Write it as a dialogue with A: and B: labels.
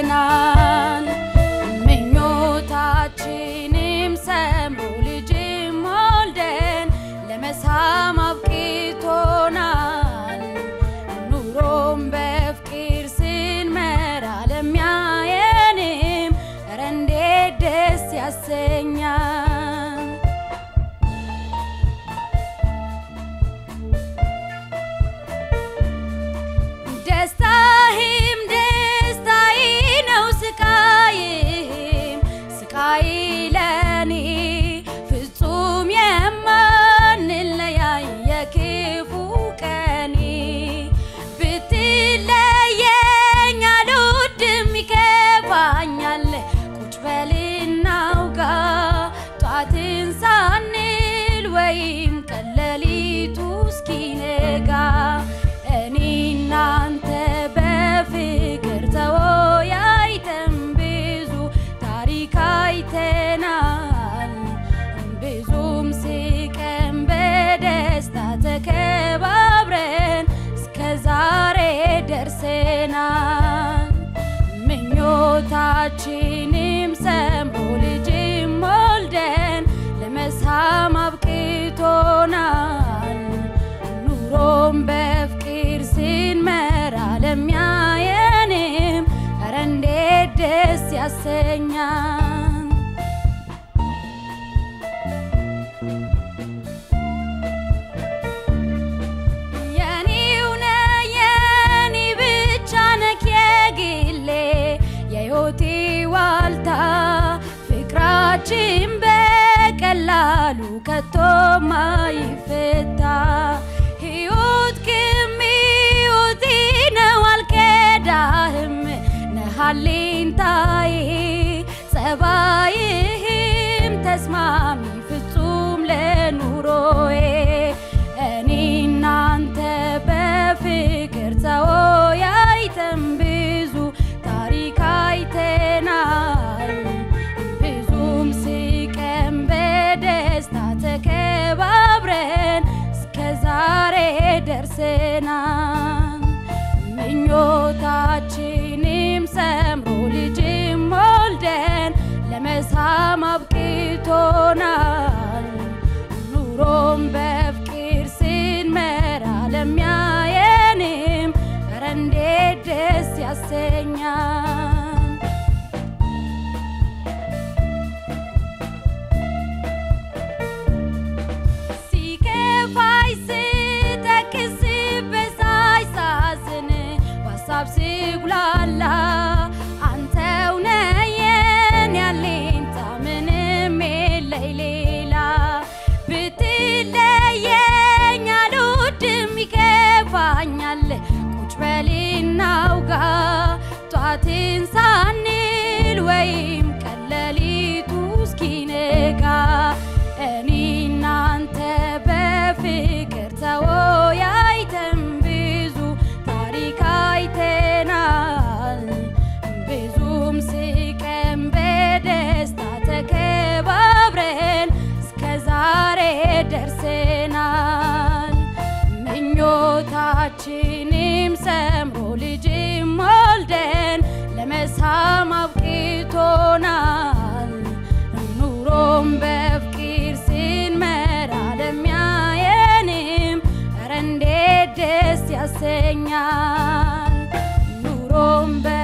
A: ደርሰናል። ምኞታችንም ሰምሮ ልጅም ወልደን ለመሳም አብቅቶናል። ኑሮም በፍቅር ስንመራ ለሚያየንም ኧረ እንዴት ደስ ያሰኛል። ደስታህም ደስታዬ ነው፣ ስቃይህም ስቃይ ለኔ ፍጹም የማንለያይ የክፉ ቀኔ ብትለየኝ አልወድም ይከፋኛል። ቁጭ በልና አውጋ ጧትን ሳንል ወይም ቀለሊቱ እስኪነጋ እኔ እናንተ በፍቅር ተወያይተን ብዙ ታሪክ አይተናል። ብዙም ስቀን በደስታ ተከባብረን እስከ ዛሬ ደርሰናል። ምኞታችንም ሰምሮ ልጅም ወልደን ለመሳም አብቅቶናል። ኑሮም በፍቅር ስንመራ ለሚያየንም ኧረ እንዴት ደስ ያሰኛል። የኔው ነህ የኔ ብቻ ነህ የግሌ የሕይወቴ ዋልታ ፍቅራችን በቀላሉ ከቶ ማይፈታ ሕይወት ክም ሕይወቴ ነው አልከዳህም ነህ አለኝታዬ ጸባይህም ተስማሚ ፍጹም ለኑሮዬ እኔ እናንተ በፍቅር ተወያይተን ብዙ ታሪክ አይተናል። ብዙም ስቀን በደስታ ተከባብረን እስከ ዛሬ ደርሰናል። ምኞታችንም ሰምሮ ልጅም ወልደን ለመሳም አብቅቶናል። ኑሮም በፍቅር ስንመራ ለሚያየንም ኧረ እንዴት ደስ ያሰኛል። ሲከፋይ ስተክስ በሳይ ሳዝን በሀሳብ ስጉላላ አንተው ነህ የኔ አለኝታ ምንም የለኝ ሌላ ብትለየኝ አልወድም ይከፋኛል ቁጭ በልና አውጋ ጧትን ሳንል ወይም ቀለሊቱ እስኪነጋ እኔ እናንተ በፍቅር ተወያይተን ብዙ ታሪክ አይተናል። ብዙም ስቀን በደስታ ተከባብረን እስከ ዛሬ ደርሰናል። ምኞታችንም ሰምሮ ልጅም ወልደን ለመሳም አብቅቶናል። ኑሮም በፍቅር ስንመራ ለሚያየንም ኧረ እንዴት ደስ ያሰኛል። ኑሮም በ